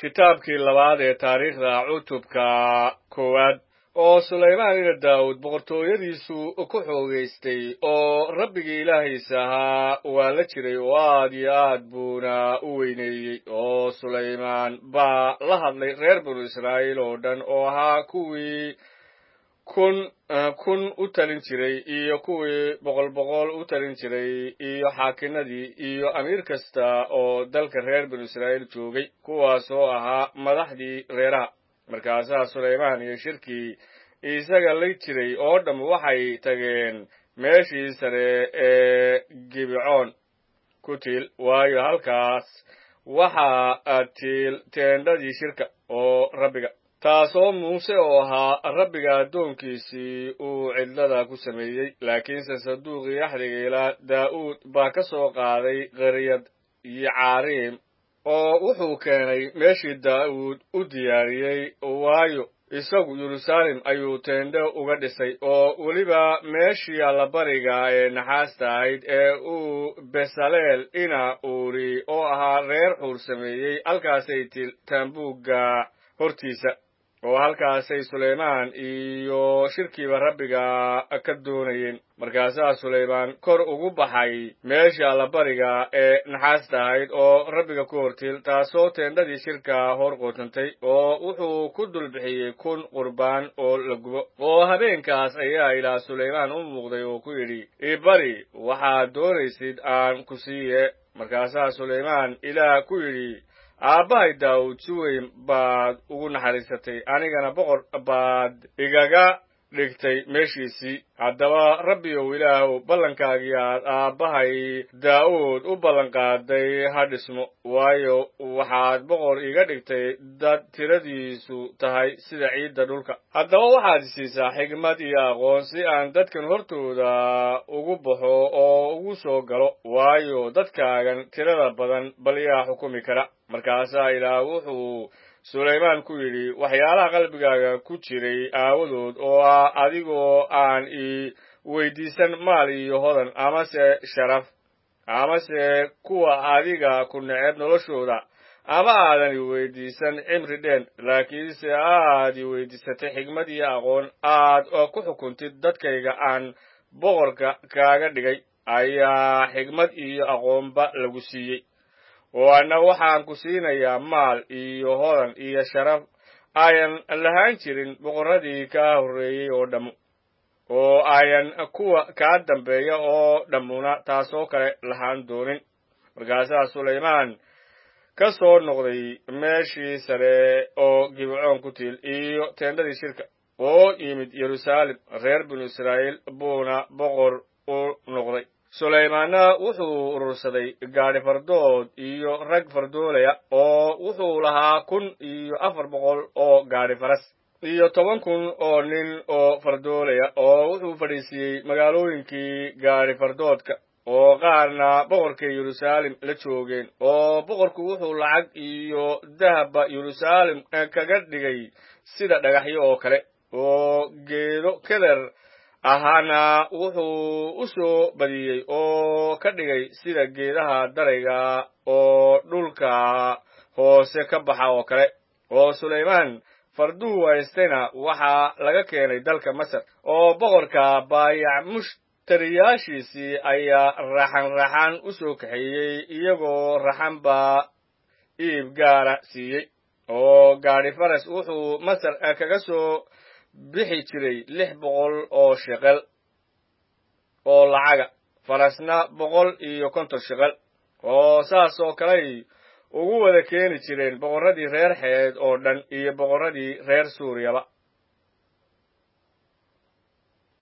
kitaabkii labaad ee taariikhda cutubka koowaad oo sulaymaan ina daawud boqortooyadiisu ku xoogaystay oo rabbigii ilaahiisa ahaa waa la jiray oo aad iyo aad buuna u weyneeyey oo sulaymaan baa la hadlay reer binu israa'iil oo dhan oo ahaa kuwii kun kun u talin jiray iyo kuwii boqol boqol u talin jiray iyo xaakinadii iyo amiir kasta oo dalka reer binu israa'iil joogay kuwaas oo ahaa madaxdii reeraha markaasaa sulaymaan iyo shirkii isaga la jiray oo dham waxay tageen meeshii sare ee gibecoon ku tiil waayo halkaas waxaa tiil teendhadii shirka oo rabbiga taasoo muuse oo ahaa rabbiga addoonkiisii uu cidlada ku sameeyey laakiinse saduuqii axdiga ilaa daa'uud baa ka soo qaaday qaryad iyo caariim oo wuxuu keenay meeshii daa'uud u diyaariyey waayo isagu yeruusaalem ayuu teendho uga dhisay oo weliba meeshii allabariga ee naxaasta ahayd ee uu besaleel ina uuri oo ahaa reer xuur sameeyey halkaasay til taambuugga hortiisa oo halkaasay sulaymaan iyo shirkiiba rabbiga ka doonayeen markaasaa sulaymaan kor ugu baxay meesha allabariga ee naxaasta ahayd oo rabbiga ku hortiil taasoo teendhadii shirka hor qootantay oo wuxuu ku dulbixiyey kun qurbaan oo la gubo oo habeenkaas ayaa ilaah sulaymaan u muuqday oo ku yidhi ibari waxaad doonaysid aan ku siiye markaasaa sulaymaan ilaah ku yidhi aabbahay daawud si weyn baad ugu naxariisatay anigana boqor baad igaga dhigtay meeshiisii haddaba rabbiyow ilaahow ballankaagii aad aabbahay daa'uud u ballanqaaday ha dhismo waayo waxaad boqor iga dhigtay dad tiradiisu tahay sida ciidda dhulka haddaba waxaad siisaa xigmad iyo aqoon si aan dadkan hortooda ugu baxo oo ugu soo galo waayo dadkaagan tirada badan bal yaa xukumi kara markaasaa ilaah wuxuu sulaymaan ku yidhi waxyaalaha qalbigaaga ku jiray aawadood oo ah adigoo aan ii weydiisan maal iyo hodan amase sharaf amase kuwa adiga ku neceb noloshooda ama aadan i weydiisan cimri dheen laakiinse aad i weydiisatay xigmad iyo aqoon aad ku xukuntid dadkayga aan boqorka kaaga dhigay ayaa xigmad iyo aqoonba lagu siiyey oo anna waxaan ku siinayaa maal iyo hodan iyo sharaf ayan lahaan jirin boqorradii kaa horreeyey oo dhammu oo ayan kuwa kaa dambeeya oo dhammuna taasoo kale lahaan doonin markaasaa sulaymaan ka soo noqday meeshii sare oo gibecoon ku tiil iyo teendhadii shirka oo yimid yeruusaalem reer binu israa'iil buuna boqor u noqday sulaymaanna wuxuu urursaday gaadhi fardood iyo rag fardoolaya oo wuxuu lahaa kun iyo afar boqol oo gaadhi faras iyo toban kun oo nin oo fardoolaya oo wuxuu fadhiisiiyey magaalooyinkii gaadhi fardoodka oo qaarna boqorkay yeruusaalem la joogeen oo boqorku wuxuu lacag iyo dahabba yeruusaalem kaga dhigay sida dhagaxyo oo kale oo geedo keder ahaana wuxuu u soo badiyey oo ka dhigay sida geedaha darayga oo dhulka hoose ka baxa oo kale oo sulaymaan farduhu haystayna waxaa laga keenay dalka masar oo boqorka baayac mushtariyaashiisii ayaa raxan raxan u soo kaxeeyey iyagoo raxan baa iib gaara siiyey oo gaadhi faras wuxuu masar kaga soo bixi jiray lix boqol oo sheqel oo lacaga farasna boqol iyo konton sheqel oo saas oo kaley ugu wada keeni jireen boqorradii reer xeed oo dhan iyo boqorradii reer suuriyaba